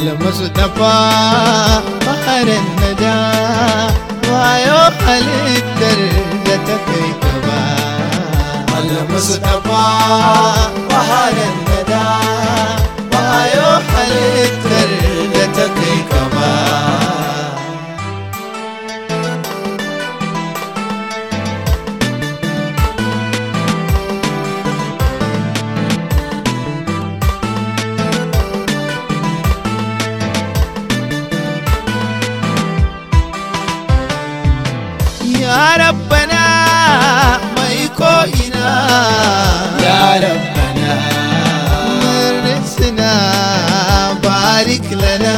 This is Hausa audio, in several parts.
almustapha baharin nada wayo halittar da ta kai gaba almustapha baharin nada wayo halittar da ta kai gaba ya rabbana mai ko'ina ya rabbana marisina barik lana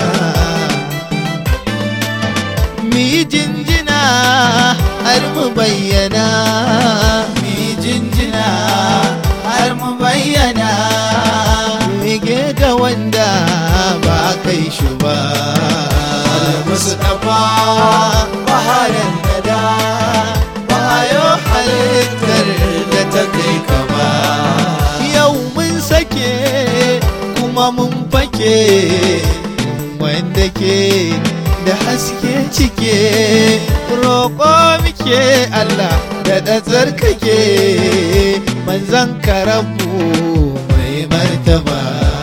mi jinjina har mu bayyana mi jinjina har mu bayyana mige ga wanda ba kai shi ba Mustapha baharin nada bayo halittar da ta kai kama yau mun sake kuma mun fake wanda ke da haske cike roƙo muke Allah da da tsarkake manzan karabu mai martaba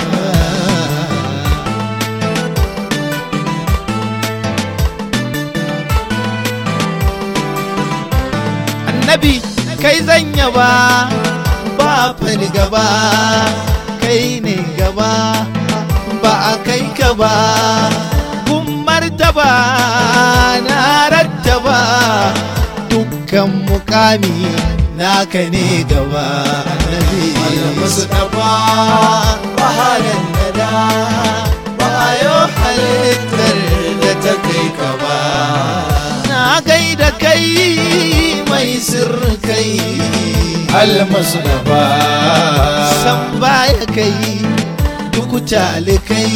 annabi kai zan yaba ba fani gaba kai ne gaba ba a kai ka ba kun martaba na rattaba dukkan mukami naka ne gaba annabi al-mustafa baharin nada bayo halittar da ta kai ka ba na gaida kai mai sirkai almasulafa san baya kai duk talikai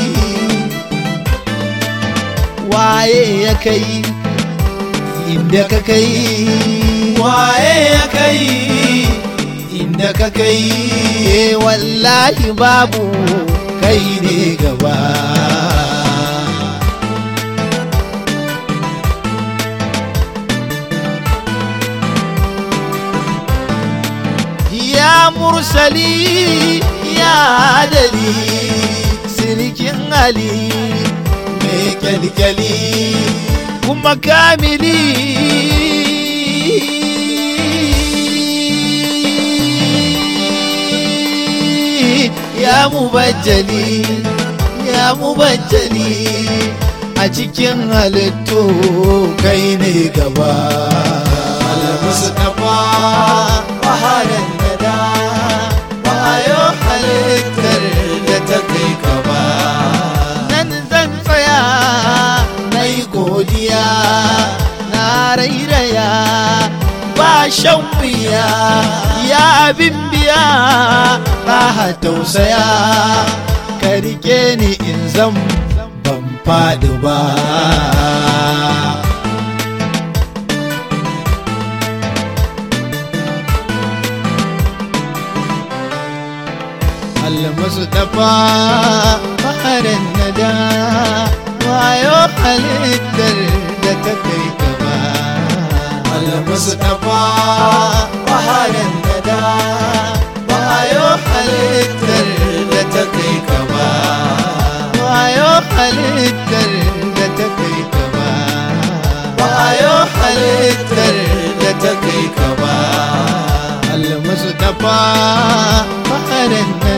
waye ya kai inda ka kai waye ya kai inda ka kai wallahi babu kai ne gaba ya mursali ya adali sirikin ali mai kyalkyali kuma kamili ya mubajjali ya mubajjali a cikin halittu kai ne gaba al-mustafa wahalar nada wayo halittar da ta kai kama nan zan tsaya na yi godiya na rairaya ba shan wuya ya abin biya raha tausaya ka rike ni in zan ban faɗi ba المصطفى بحر الندى wayo halittar da ta kai gaba المصطفى بحر الندى wayo halittar da ta kai gaba wayo halittar da ta kai gaba wayo halittar da ta kai gaba المصطفى بحر الندى